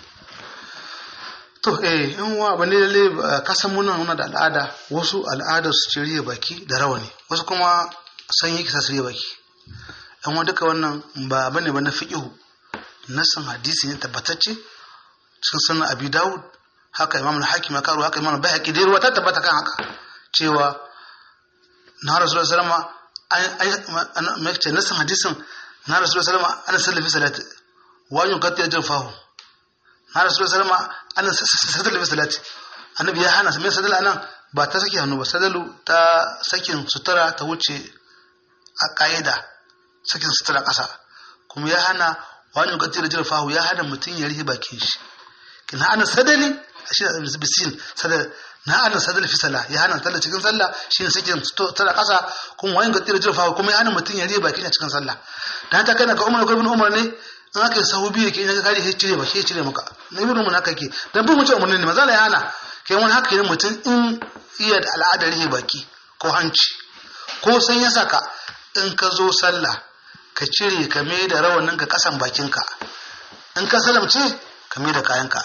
to eh in wa bane lalle ka san muna muna da al'ada wasu al'adar su ci rihe baki da rawani wasu kuma san yi kisa su rihe baki an wa duka wannan ba bane ba na fiqhu nasan hadisi ne tabbatacce cikin sunan abi daud haka imam al-hakim ya karo haka imam al-bayhaqi da ruwa ta tabbata kan haka cewa na rasulullahi sallallahu alaihi wasallam mai ce nasan hadisin na rasulullahi sallallahu alaihi wasallam ana sallafi salati wa yuqatti ajr fahu na rasulullahi sallallahu alaihi wasallam ana sallafi salati annabi ya hana mai sadala nan ba ta saki hannu ba sadalu ta sakin sutura ta wuce a ƙa'ida sakin sutura ƙasa kuma ya hana wani yuqatti ajr fahu ya hana mutum ya rihi bakin shi kina ana sadali shi da bisin sadal na ana sadal fi sala ya hana sallah cikin sallah shi ne sakin sutura ƙasa kuma wani yuqatti ajr fahu kuma ya hana mutum ya rihi bakin shi cikin sallah dan ta kana ga umar ibn umar ne in aka yi sahu biyu ke in ka kare sai cire ba sai cire maka na ibn mun haka ke dan bin mutum umarni ne maza la yana kai wani haka ne mutum in iya da al'adar rihe baki ko hanci ko san ya saka in ka zo sallah ka cire ka mai da rawanin ka kasan bakinka in ka salamce ka mai da kayanka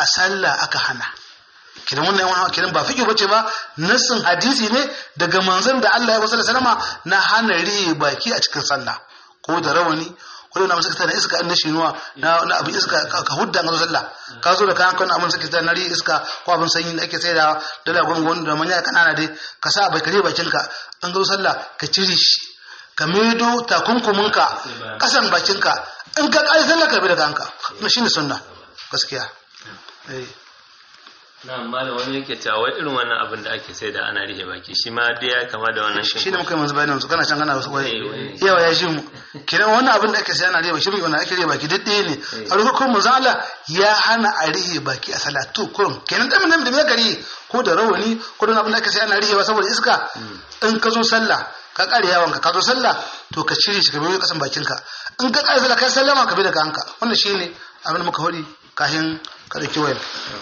a sallah aka hana kidan wannan yawan kidan ba fiƙi bace ba nassin hadisi ne daga manzon da Allah ya wasa salama na hana rihe baki a cikin sallah ko da rawani ko da namu sakata na iska na shinuwa na na abin iska ka hudda ga sallah ka zo da kayan kan abin sakata na rihe iska ko abin sanyi da ake sai da dala gongon da manya kanana dai ka sa bai kare bakin ka an zo sallah ka cire shi ka medo takunkuminka kasan bakinka in ka ƙari sallah ka bi da kanka na shine sunna gaskiya eh na amma da wani yake cewa wai irin wannan abin da ake sai da ana rihe baki shi ma dai ya kama da wannan shi ne muka yi manzu bayanin su kana can kana wasu wai Eh, wai. yawa ya shi mu kenan wannan abin da ake sai ana rihe baki shi wannan ake rihe baki duk ɗaya ne a rukun manzo Allah ya hana a rihe baki a salatu kurum kenan da mun da me gari ko da rawani ko da abin da ake sai ana rihewa saboda iska in ka zo sallah ka kare yawanka ka zo sallah to ka cire shi ka bi kasan bakinka in ka kare sallah kai sallama ka bi da kanka wannan shine abin da muka hori kafin ka dauki wayar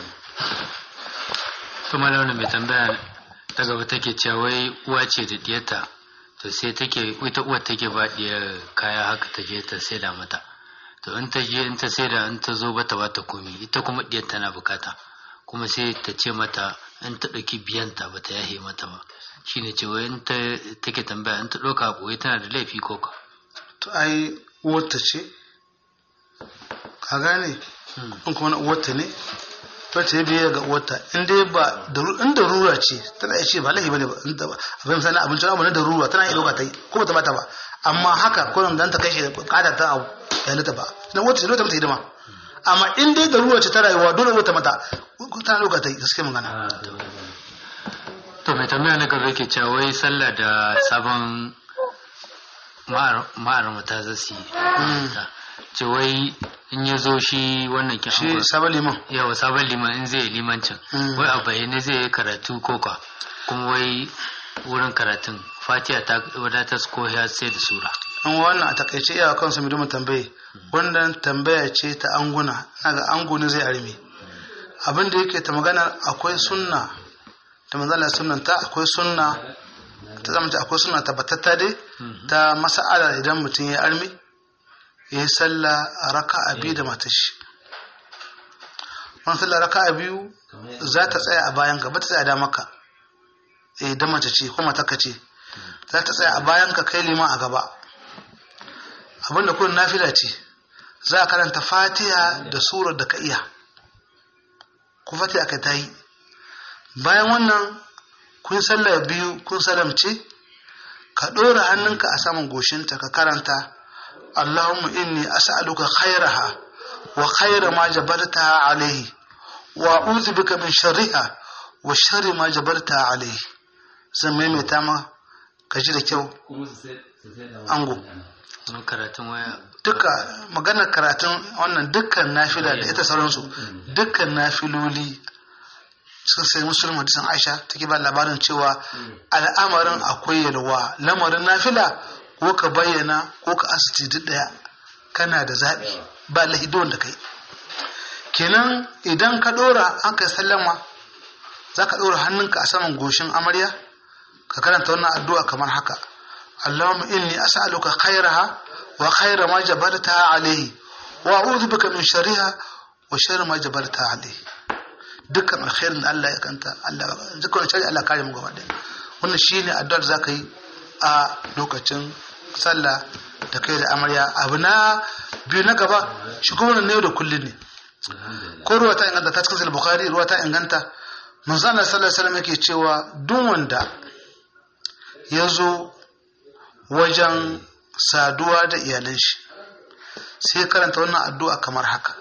to malamin mai tambaya ta gaba take cewa wai uwa ce da diyarta to sai take ita uwar take ba diyar kaya haka ta je ta saida mata to in ta je in ta saida in ta zo bata bata komi ita kuma diyar tana bukata kuma sai ta ce mata in ta ɗauki biyanta bata yahe mata ba shine ce wai in ta take tambaya in ta ɗauka ɓoye tana da laifi ko ka to ai uwarta ce ka gane in kuma na uwarta ne to ta yi biye ga uwarta in dai ba daru- in darura ce tana iya ce ba laifi bane ba in da abin misali abinci abu na darura tana iya dauka ta yi ko ba ta bata ba amma haka ko dan ta kai shi da kada ta abu ya lita ba dan uwarta ce dole ta mata hidima amma in dai darura ce ta rayuwa dole uwarta mata tana dauka ta yi gaskiya magana to mai tambaya na gaba yake cewa wai sallah da sabon ma'ar mata za su yi ce wai in ya zo shi wannan kin shi angon- sabon liman yawa sabon liman in zai yi limancin Mm. wai a bayyane zai yi karatu koka kuma wai wurin karatun fatiha ta wadatar ko ya sai da sura an wannan a takaice iyawa kansa mai domin tambaye wannan tambaya ce ta anguna na ga ango ne zai arme abin da yake ta magana akwai sunna ta manzala sunnan ta akwai sunna ta zama akwai sunna tabbatatta dai ta masa'ala idan mutum ya arme ya yi sallah a raka'a biyu da matar shi wani sallah raka'a biyu za ta tsaya a bayan ka ba ta tsaya da maka eh da mace ce ko matarka ce za ta tsaya a bayan ka kai liman a gaba abinda kullum nafila ce za a karanta fatiha da surar da ka iya ku fatiha ka ta yi bayan wannan kun sallar biyu kun salamce ka ɗora hannunka a saman goshinta ka karanta Allahumma inni as'aluka khairaha wa khaira ma jabaltaha alaihi wa a'udhu bika min sharriha wa sharri ma jabaltaha alaihi zan maimaita ma ka ji da kyau ango wani karatun waya duka maganar karatun wannan dukkan nafila da ita sauransu dukkan nafiloli sun sai musulun hadisin aisha take ba labarin cewa al'amarin akwai yalwa lamarin nafila ko ka bayyana ko ka asiti duk daya kana da zaɓi ba lahidon da kai kenan idan ka ɗora an kai sallama za ka ɗora hannunka a saman goshin amarya ka karanta wannan addu'a kamar haka اللهم إني أسألك خيرها وخير ما جبلتها عليه وأعوذ بك من شرها وشر ما جبلتها عليه dukkan alkhairin da Allah ya kanta Allah dukkan shari Allah kare mu gaba ɗaya wannan shine addu'ar da zaka yi a lokacin sallah da kai da amarya abu na biyu na gaba shi kuma wannan ne da kullun ne ko ruwa ta inganta ta cikin sahih bukhari ruwa ta inganta manzo Allah sallallahu alaihi wasallam yake cewa duk wanda ya zo wajen saduwa da iyalan shi sai karanta wannan addu'a kamar haka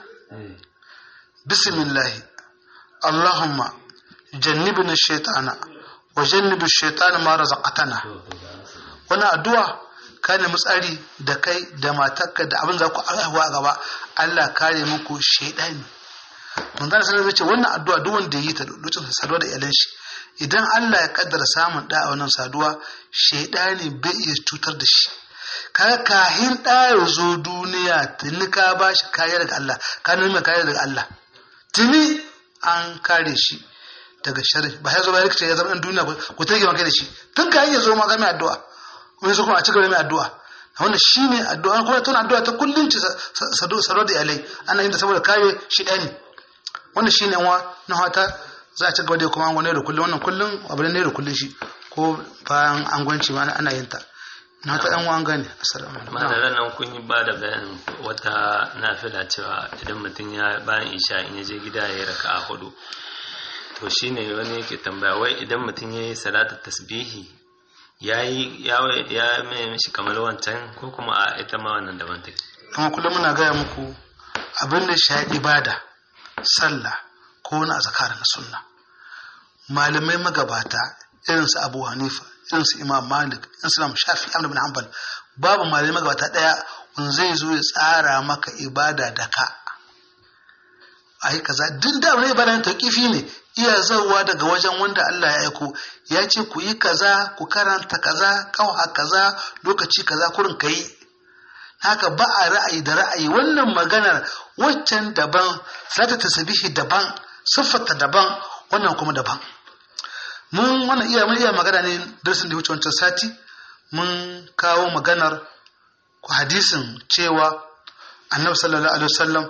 bismillah allahumma jannibna shaytana wa jannibi shaytana ma razaqtana wannan addu'a ka nemi tsari da kai da matarka da abin za ku haihuwa a gaba Allah kare muku shaidani mun zana sanar ce wannan addu'a duk wanda yi ta lokacin saduwa da iyalan shi idan Allah ya kaddara samun da a wannan saduwa shaidani bai iya cutar da shi kaga kahin da ya zo duniya tuni ka ba shi kariya daga Allah ka nemi kariya daga Allah tuni an kare shi daga sharri ba ya zo ba rikice ya zama ɗan duniya ku tage maka da shi tun ka ya zo ma ga mai addu'a wani zo kuma a cigaba da mai addu'a wannan shine addu'a kuma tana addu'a ta kullun ci sado da iyalai ana yin ta saboda kare shi ɗani wannan shine wa na hata za a ci gaba da kuma an gwane da kullum wannan kullum abu ne da kullum shi ko bayan an gwanci ma ana yin ta na hata yan wan gane assalamu alaikum madaran nan kun yi ba da bayanin wata nafila cewa idan mutum ya bayan isha in ya je gida ya yi raka'a hudu to shine wani yake tambaya wai idan mutum ya yi salatu tasbihi ya yi ya ya mai mishi kamar wancan ko kuma a ita ma wannan daban take amma kullum muna gaya muku abin da shi ibada sallah ko wani azkar na sunna malamai magabata irin su Abu Hanifa irin su Imam Malik irin su Imam Shafi Ahmad bin Hanbal babu malamai magabata daya wanda zai zo ya tsara maka ibada da ka ai kaza duk da wani ibada ta kifi ne iya zauwa daga wajen wanda Allah ya aiko ya ce ku yi kaza ku karanta kaza kawa kaza lokaci kaza kurin kai haka ba a ra'ayi da ra'ayi wannan maganar waccan daban zata tasbihi daban siffarta daban wannan kuma daban mun wannan iya mun iya magana ne darasin da wuce wancan sati mun kawo maganar ku hadisin cewa annabi sallallahu alaihi wasallam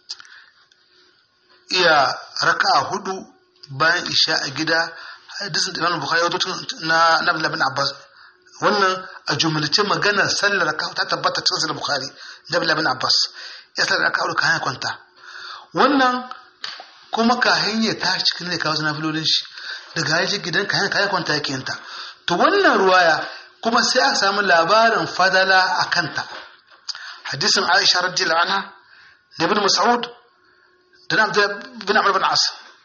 iya raka'a hudu bayan isha a gida hadisin da Imam Bukhari ya na na Abdullah bin Abbas wannan a jumlace maganar sallar ka ta tabbata cikin sahih Bukhari da Abdullah bin Abbas ya sallar ka ka hanya kwanta wannan kuma ka hanya ta cikin ne kawo na filolin shi daga yaji gidan ka hanya ka kwanta yake yanta to wannan ruwaya kuma sai aka samu labarin fadala a kanta hadisin Aisha radiyallahu anha da Ibn Mas'ud da na bin Amr bin As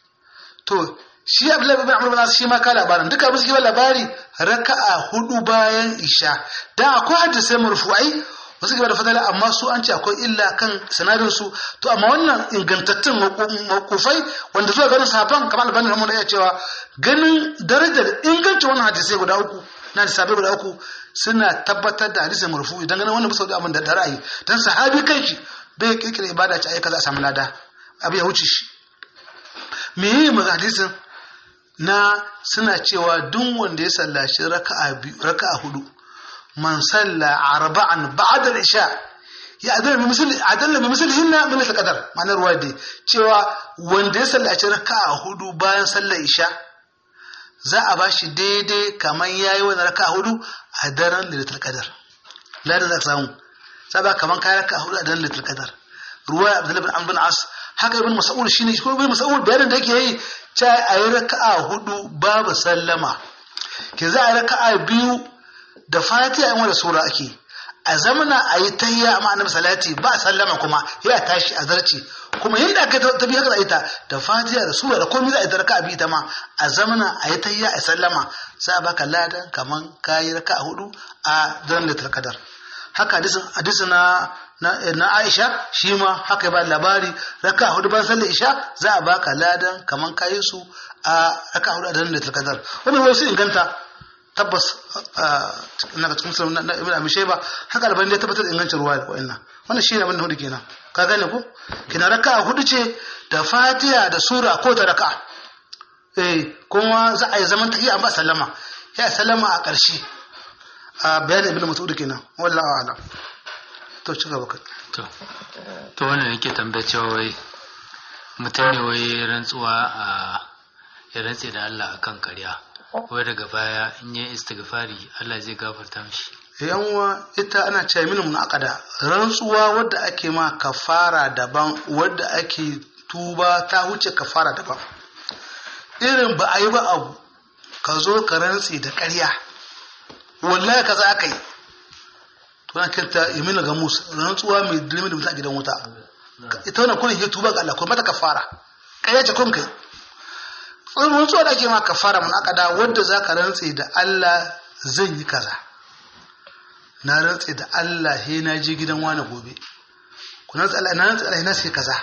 to shi Abdullahi bin Amr bin As shi ma ka labarin duka abin suke labari raka'a hudu bayan isha dan akwai hadisai marfu'ai wasu gaba da fadala amma su an ce akwai illa kan sanadin su to amma wannan ingantattun makufai wanda zuwa ganin sahabban kamar albani rahmu ya cewa ganin darajar ingancin wannan hadisai guda uku na hadisai guda uku suna tabbatar da hadisai marfu'i dan ganin wannan bisa da abin da ra'ayi dan sahabi kanshi bai kirkira ibada ce ayyuka za a samu lada abu ya wuce shi me yi mu hadisin na suna cewa duk wanda ya sallaci raka'a biyu raka'a hudu man salla arba'an ba'da al-isha ya adalla bi misali adalla bi misali hinna min al-qadar ma'anar ruwa dai cewa wanda ya sallaci raka'a hudu bayan sallar isha za a bashi daidai kamar yayi wani raka'a hudu a daren lailatul qadar ladan za ka samu sai ba kamar kai raka'a hudu a daren lailatul qadar ruwa abdullahi bin amr bin as haka ibn mas'ud shine ko ibn mas'ud bayanin da yake yi ta a yi raka'a hudu babu sallama ke za a yi raka'a biyu da fatiha in wanda sura ake a zamana a yi tahiyya amma annabi salati ba sallama kuma ya tashi a zarci kuma yadda aka ta biya haka ita da fatiha da sura da komai za a yi ta raka'a biyu ta ma a zamana a yi tahiyya a sallama za a baka ladan kaman kayi raka'a hudu a daren da tarkadar haka hadisin na na Aisha shi ma haka ba labari raka hudu ban sallar Isha za a baka ladan kaman kayi su a raka hudu a daren da kadar wannan wai su inganta tabbas na ga cikin sunan na Ibn Abi Shayba haka alban da tabbatar ingancin ruwa da wa'annan wannan shi ne abin da hudu kenan ka gane ko kina raka hudu ce da Fatiha da sura ko ta raka eh kuma za a yi zaman tahiyya amma sallama ya sallama a ƙarshe a bayanin Ibn Mas'ud kenan wallahi a'lam to ci gaba to to wannan yake tambaye cewa wai mutum ne wai rantsuwa a ya rantse da Allah akan karya wai daga baya in yi istighfari Allah zai gafarta mishi yanwa ita ana cewa mini mun akada rantsuwa wadda ake ma kafara daban wadda ake tuba ta huce kafara daban irin ba a yi ba abu ka zo ka rantse da ƙarya wallahi kaza aka yi tuna kirta yamin ga musa rantsuwa mai dilmi da mutum a gidan wuta ita wannan kullum ya tuba ga Allah ko mata kafara kai ce kun kai rantsuwa da ake ma kafara mun akada wanda zaka rantse da Allah zan yi kaza na rantse da Allah he na je gidan wani gobe ku rantse Allah na rantse Allah na sai kaza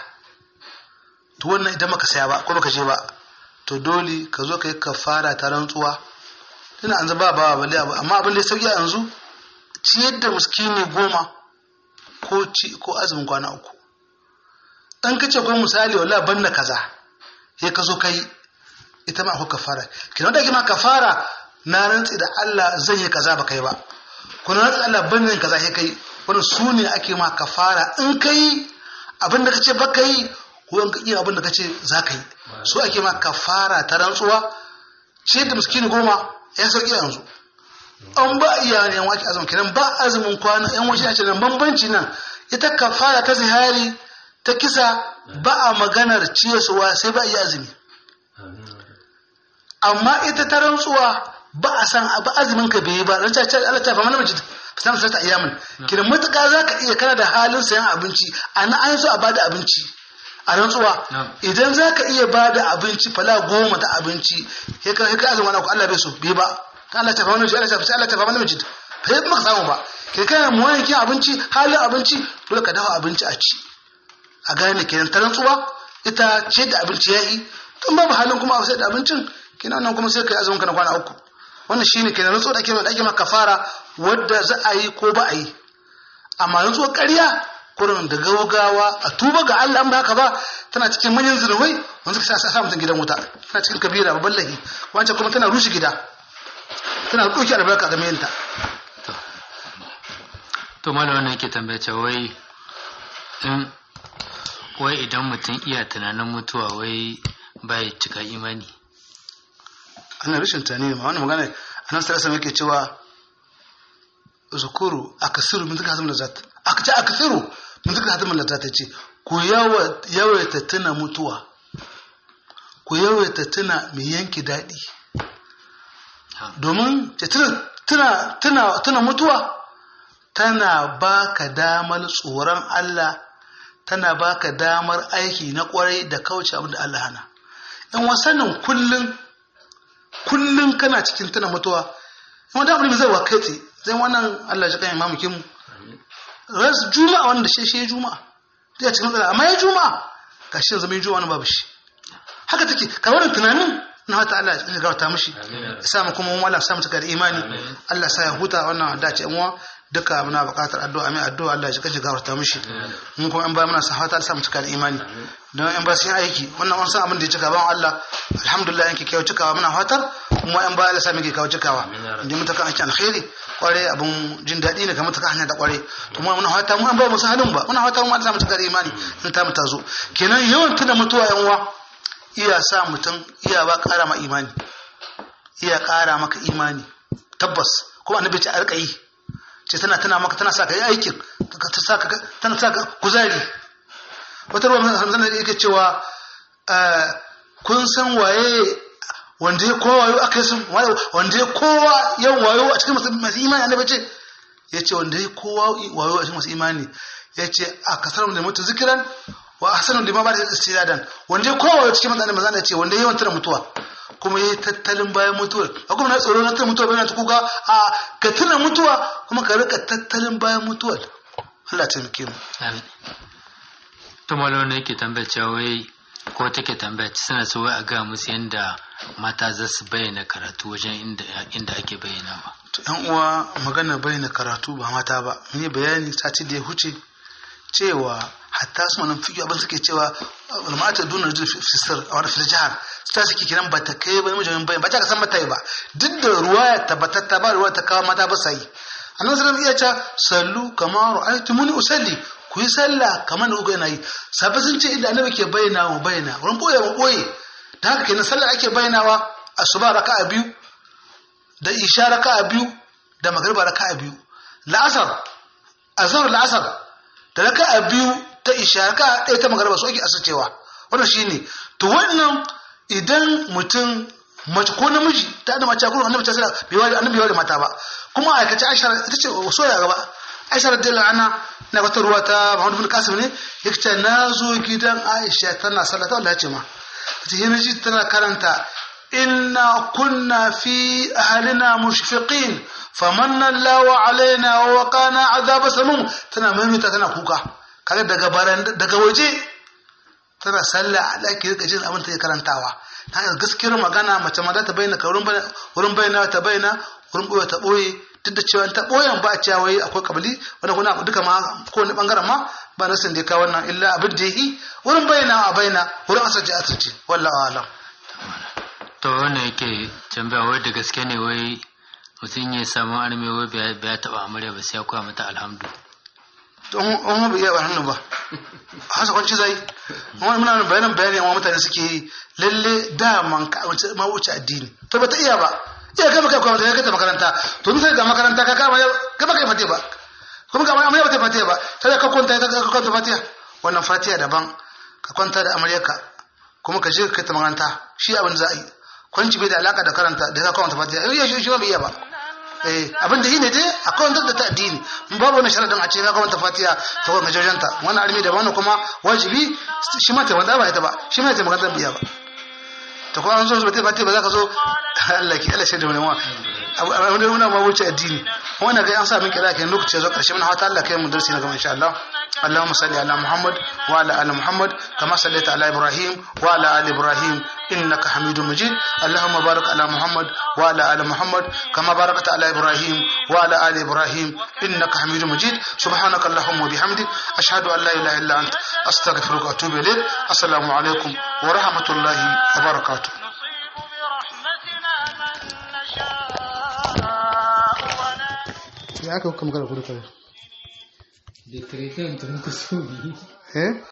to wannan idan maka saya ba ko baka je ba to dole ka zo ka yi kafara ta rantsuwa ina an zaba ba balle abu amma abin da ya sauki yanzu ciyar da muskini goma ko ci ko azumin kwana uku dan kace ko misali wala banna kaza sai ka zo kai ita ma akwai kafara kina da kima kafara na rantsi da Allah zai yi kaza ba kai ba ko na rantsi Allah banna kaza sai kai wannan su ne ake ma kafara in kai abin da kace ba kai ko in ka iya abin da kace za ka yi so ake ma kafara ta rantsuwa ce da miskini goma ya sauki yanzu an ba iya ne yan waki azumin kenan ba azumin kwana yan wasu ya ce nan bambanci nan ita kafara ta zihari ta kisa ba a maganar ciyarwa sai ba iya azumi amma ita ta rantsuwa ba a san ba azumin ka bai ba ran ta Allah ta fama namiji san sai ta ayyamin kidan mutuka zaka iya kana da halin sayan abinci ana an so a bada abinci a rantsuwa idan zaka iya bada abinci fala goma ta abinci sai ka ka azumin ko Allah bai so bai ba Allah ta fama namiji Allah ta Allah ta fama namiji fa yi maka samu ba kai kana mu wani abinci halin abinci dole ka dafa abinci a ci a gane kenan ta rantsuwa ita ce da abinci yayi tun babu halin kuma a sai da abincin kenan nan kuma sai kai azumin ka na kwana uku wannan shine kenan rantsuwa da ake da ake maka kafara wadda za a yi ko ba a yi amma rantsuwar ƙarya kurin da gaugawa a tuba ga Allah an ba haka ba tana cikin manyan zunubai wanda suka sa mutum gidan wuta tana cikin kabira babban lahi wancan kuma tana rushe gida tana ɗauki albarka ga mayanta to malam wannan yake tambaya cewa wai in wai idan mutum iya tunanin mutuwa wai bai cika imani ana rashin tunani ma wannan magana annabi sallallahu alaihi yake cewa zukuru akasiru min zikra hazmul zat aka ce akasiru min zikra hazmul zat ce ku yawa yawaita tuna mutuwa ku yawaita tuna mai yanki daɗi domin tuna tuna tuna mutuwa tana baka damar tsoron Allah tana baka damar aiki na kwarai da kauce abin da Allah hana in wasannin kullum kullum kana cikin tana mutuwa kuma da abin zai wakaiti zai wannan Allah ya kan imamu kimu ras juma'a wanda shi shi juma'a da cikin matsala amma ya juma'a gashi zama juma'a babu shi haka take ka wannan tunanin na wata Allah ya gauta mishi ya sa mu kuma mu Allah sa mu cika da imani Allah sa ya huta wannan dace yan uwa duka muna buƙatar addu'a mai addu'a Allah ya kaje gafarta mishi mun kuma an ba muna sahata Allah sa mu cika da imani don an ba sun aiki wannan an san abin da ya cika ban Allah alhamdulillah yanke kyau cikawa muna fatar kuma an ba Allah sa muke kawo cikawa inda mun taka aiki alkhairi kware abun jin daɗi ne kamar taka hanya da kware to mu muna fata mu an ba mu halin ba muna fata mu Allah sa mu cika da imani in ta mu tazo kenan yawan tuna mutuwa yan uwa iya sa mutum iya ba ƙara ma imani iya ƙara maka imani tabbas kuma annabi ce a rika yi ce tana tana maka tana sa ka yi aikin ta sa ka tana sa ka kuzari wata ruwa hamzan da yake cewa kun san waye wanda ya kowa wayo aka yi sun wanda ya kowa yan wayo a cikin masu imani annabi ce ya ce wanda ya kowa wayo a cikin masu imani ya ce a kasar da mutu zikiran wa ahsanu lima ba da istidadan wanda ya kowa wayo cikin masu imani ya ce wanda ya yawan tana mutuwa kuma yi tattalin bayan mutuwar a kuma na tsoro na tuna mutuwa bayan ta kuka a ka tuna mutuwa kuma ka rika tattalin bayan mutuwar Allah ta muke mu to malo ne yake tambaya cewa wai ko take tambaya suna so wai a ga musu yanda mata za su bayyana karatu wajen inda inda ake bayyana ba to yan uwa magana bayyana karatu ba mata ba mun yi bayani sati da ya huce cewa hatta su manan fiƙi abin suke cewa ulmata duna rajul fisir a wani jihar ta suke kiran ba ta kai ba mijin bayan ba ta san mata ba duk da ruwaya tabbatatta ba ruwaya ta kawo mata ba sai annabi sallallahu iya cewa sallu kama ra'aytumuni usalli ku yi sallah kamar da kuka yana yi sabai sun ce idan annabi ke bayyana mu bayyana wurin boye mu boye da haka kenan sallah ake bayyanawa asuba raka'a biyu da isha raka'a biyu da magriba raka'a biyu la'asar azhar la'asar da raka'a biyu ta isha raka'a ɗaya ta magriba su ake asacewa wannan shine to wannan idan mutum mace ko namiji ta da mace kuma annabi ta sallah bai wani annabi bai wani mata ba kuma aikace Aisha ita ce so ya gaba Aisha radiyallahu anha na wata ruwa ta Muhammad bin Qasim ne yake ce na zo gidan Aisha tana sallah ta Allah ya ce ma ta yi ji tana karanta inna kunna fi ahlina mushfiqin famanna Allahu alaina wa waqana azab samum tana maimaita tana kuka kaga daga baran daga waje tana sallah a ɗaki rika jin abin ta karantawa ta hanyar gaskiyar magana mace ma za ta bayyana wurin bayyana ta bayyana wurin ɓoye ta ɓoye duk da cewa ta ɓoyen ba a cewa wai akwai kabali wanda kuna duka ma kowane ɓangaren ma ba na sun da ka wannan illa abin da yi wurin bayyana a bayyana wurin asirce asirce wallahu alam to wannan yake tambaya wai da gaske ne wai mutum ya samu arme wai bai taɓa amarya ba sai ya koya mata alhamdu don wani bai iya ba hannu ba hasa kwanci zai wani muna bayanan bayani wa mutane suke yi lalle daman ka ma wuce addini to ba ta iya ba iya kai maka kwamata ya kai ta makaranta to misali da makaranta ka kama ka baka yi fatiha ba kuma ga amarya ba ta fatiha ba sai ka kwanta ka kwanta fatiha wannan fatiha daban ka kwanta da amaryarka kuma ka je ka kai ta makaranta shi abin da za a yi kwanci bai da alaka da karanta da ka kwanta fatiha eh shi shi ba bai iya ba eh abin da yi ne dai a kwantar da ta addini babu wani sharadin a ce ka kwanta fatiha ta kwanta jajanta wani armi da wani kuma wajibi shi ma ta wanda ba ita ba shi ma ta makaranta biya ba ta kuma an zo ba ta fatiha ba za ka zo Allah ki Allah shaida wani wa wani wani ma wuce addini wannan ga an sa min kira kai lokaci ya zo karshe mun hawata Allah kai mu darsi na gaba insha Allah اللهم صل على محمد وعلى ال محمد كما صليت على ابراهيم وعلى ال ابراهيم انك حميد مجيد اللهم بارك على محمد وعلى ال محمد كما باركت على ابراهيم وعلى ال ابراهيم انك حميد مجيد سبحانك اللهم وبحمدك اشهد ان لا اله الا انت استغفرك واتوب اليك السلام عليكم ورحمه الله وبركاته ya aka kuma kada kudu kare da tare ta mutum ka so biyu eh